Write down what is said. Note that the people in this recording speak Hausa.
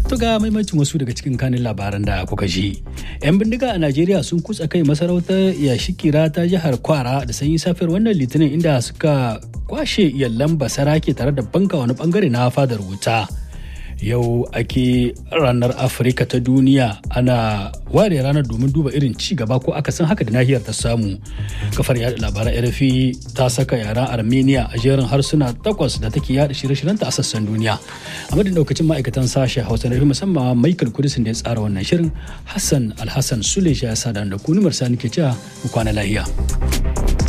To ga maimacin wasu daga cikin kanin labaran da kuka ji. 'Yan bindiga a Najeriya sun kutsa kai masarautar Yashikira ta jihar Kwara da sanyi safiyar wannan litinin inda suka kwashe yallan basarake tare da banka wani bangare na fadar wuta. Yau ake ranar Afirka ta duniya ana ware ranar domin duba irin ci gaba ko akasin haka da nahiyar ta samu. Kafar yada labaran RFI ta saka yaren Armenia a jerin harsuna takwas da take yada shirye-shiryenta a sassan duniya. A madadin daukacin ma'aikatan sashen Hausa na musamman Michael Kudisin da ya tsara wannan shirin Hassan Alhassan Sule ya sada da kunumar sani ke cewa mu kwana lahiya.